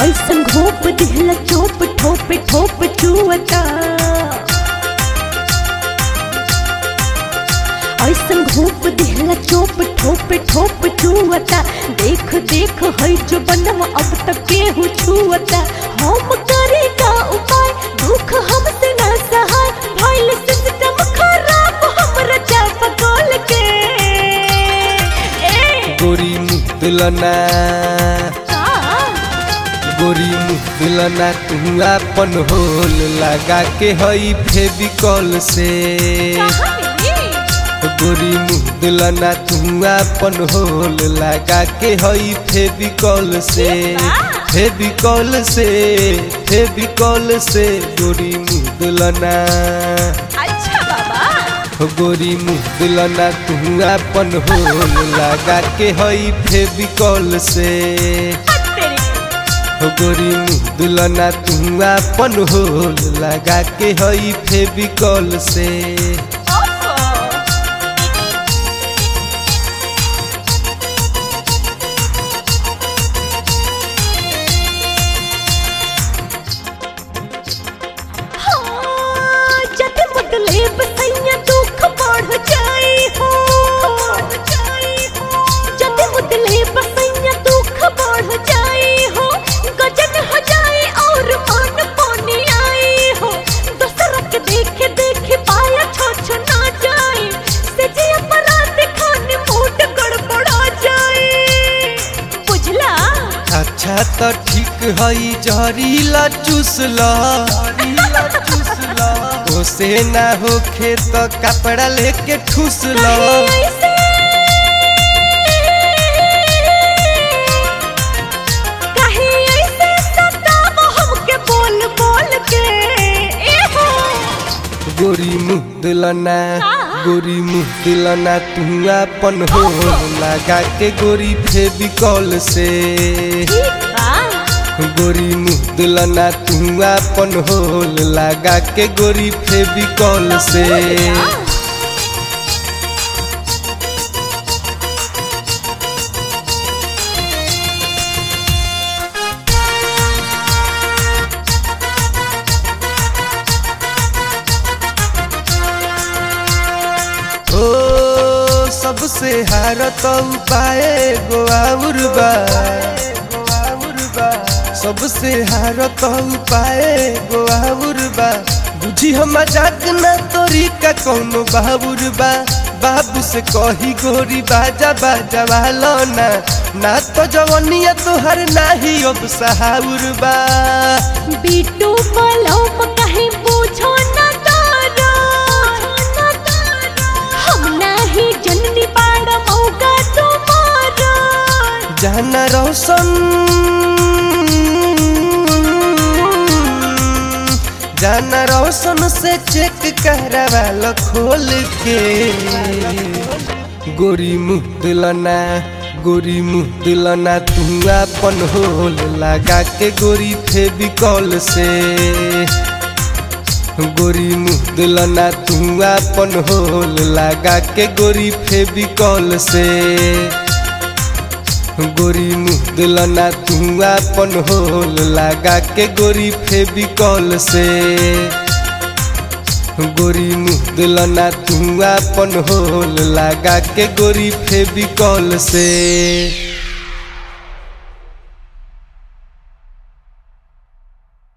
ऐसन घोप दिहला चोप ठोप ठोप चुअता ऐसन घोप दिहला चोप ठोप ठोप चुअता देख देख है जो बनम अब तक केहू छुअता हम करे का उपाय दुख हमसे ना सहाय भइल सिस्टम खराब हमरा चाप गोल के ए गोरी मुँह दुलना का गोरी मुँह दुलना तू अपन होल लगा के हई फेबिकॉल से गोरी मुँह दुलना तू अपन होल लगा के हई फेबिकॉल से फेबिकॉल से फेबिकॉल से गोरी मुँह दुलना अच्छा बाबा हो गोरी मुँह दुलना तू अपन होल लगा के हई फेबिकॉल से तेरी हो गोरी मुँह दुलना तू अपन होल लगा के हई फेबिकॉल से ओफो हाँ, जद मुदले बसैया दुख बढ़ जाई हो जद मुदले बसैया दुख बढ़ जाई हो गजन हो जाए और मन पानी आई हो दूसरा के देखे देखे पाया छो छो ना जाए से जी अपराध खाने मूड गड़बड़ा जाए बुझला अच्छा तो ठीक हई जहरीला चूसला ओसे ना होखे तो कपड़ा लेके ठूसला नहीं ऐसे कहीं ऐसे सताव हमके बोल बोल के ए हो गोरी मुँह दुलना गोरी मुँह दुलना तू अपन होल लगा के गोरी फेबिकॉल से ठीक बा गोरी मुँह दुलना तू अपन होल लगा के गोरी फेबिकॉल से ओ सबसे हारत उपाय गोआउर बा सबसे हारत उपाय गोआउर बा बुझी हम मजाक ना तोरी का कौनो बाबुर बा बाबू से कही गोरी बाजा बाजा वालो ना ना तो जवनिया तोहर नाही अब सहाउर बा बीटू मलम कहीं पूछो न तारा हम नहीं जननी पाड़ मौका तुम्हारा जाना रोशन जाना रोशन से चेक करवा लो खोल के गोरी मुँह दुलना गोरी मुँह दुलना तू अपन होल लगा के गोरी फेबिकॉल से गोरी मुँह दुलना तू अपन होल लगा के गोरी फेबिकॉल से गोरी मुँह दुलना तू अपन होल लगा के गोरी फेबिकॉल से गोरी मुँह दुलना तू अपन होल लगा के गोरी फेबिकॉल से